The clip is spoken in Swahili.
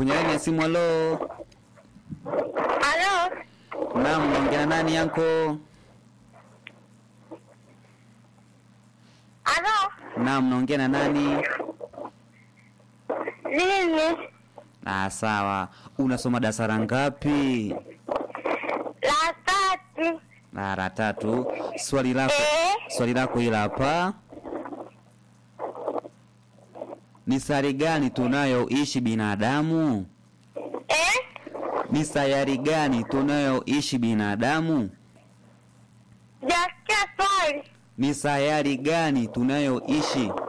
kwenye laini ya simu. Halo, Halo, naam, naongea na nani yanko? halo, Naam, naongea na nani? mimi Ah, sawa. Unasoma darasa la ngapi? la tatu. Ah, la tatu. Swali lako Eh, swali lako hili hapa. Ni sayari gani tunayoishi binadamu? eh, Ni sayari gani tunayoishi binadamu? jasikia swali. Ni sayari gani tunayoishi